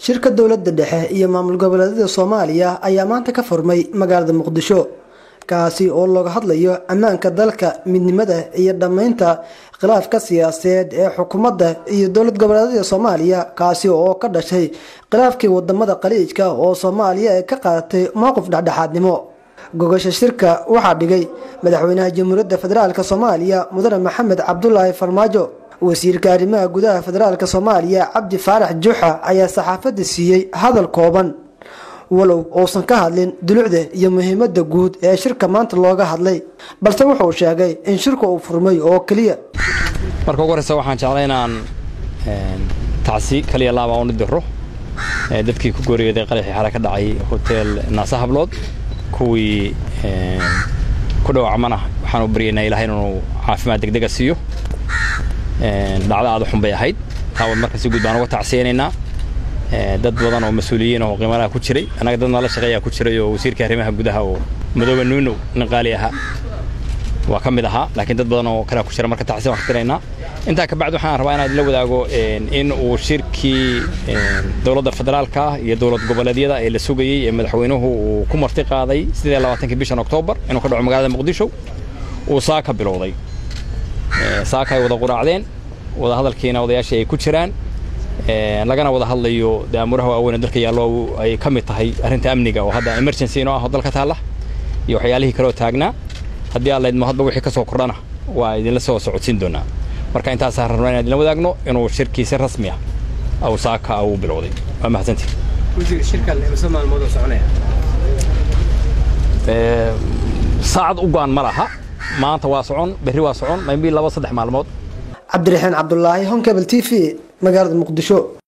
shirka dowladda dhexe iyo maamul goboleedyada soomaaliya ayaa maanta ka furmay magaalada muqdisho kaasi oo looga hadlayo ammaanka dalka midnimada iyo dhammaynta khilaafka siyaasadeed ee xukuumadda iyo dowlad goboleedyada soomaaliya kaasi oo ka dhashay khilaafkii wadamada khaliijka oo soomaaliya ay ka qaadatay mowqif dhexdhexaadnimo gogasha shirka waxaa dhigay madaxweynaha jamhuuriyadda federaalk soomaaliya mudane maxamed cabdulaahi farmaajo wasiirka arrimaha gudaha federaalk soomaaliya cabdi faarax juuxa ayaa saxaafadda siiyey hadal kooban walow uusan ka hadlin dulucda iyo muhiimada guud ee shirka maanta looga hadlay balse wuxuu sheegay in shirka uu furmay oo keliya marka ugu horeysa waxaan jeclay inaan tacsi kaliya laaba u diro dadkii ku gooriyooday qaraxii xale ka dhacay hotel naasa hablood kuwii ku dhawacmana waxaan u baryaynaa ilahay inuu caafimaad degdega siiyo dhacdo aada xun bay ahayd taa marka si guud baan uga tacsiyaynaynaa dad badan oo mas-uuliyiin oo qiimalaha ku jiray annaga dad nala shaqeeyaa ku jiray oo wasiirka arrimaha gudaha oo madoobe nuunow nin qaali ahaa waa ka mid ahaa laakiin dad badan oo kalea ku jira marka tacsiya waan ka tiraynaa intaa kabacdi waxaan rabaa inaan idinla wadaago in uu shirkii dowladda federaalka ah iyo dowlad goboleedyada ee la sugayey ee madaxweynuhu uu ku marti qaaday sidee labaatankii bishan oktoobar inuu ka dhaco magaalada muqdisho uu saa ka bilowday saaka ay wada quraacdeen wada hadalkiina odayaashii ay ku jiraan lagana wada hadlayo daamuraha waaweyn dalka yaallo ay ka mid tahay arrinta amniga oo hadda emergency inoo ah oo dalka taalla iyo waxyaalihii kaleoo taagnaa haddii aan laydmo hadba wixii ka soo kordhana waa idinla soo socodsiin doonaa marka intaasaan rabnaa inaan idinla wadaagno inuu shirkii si rasmi ah aw saaka uu bilowday waa mahadsantii saacad u go-an ma laha maanta waa socon berri waa socon maybii laba saddex maalmood cabdiraxiin cabdulaahi honkebel t v magaalada muqdisho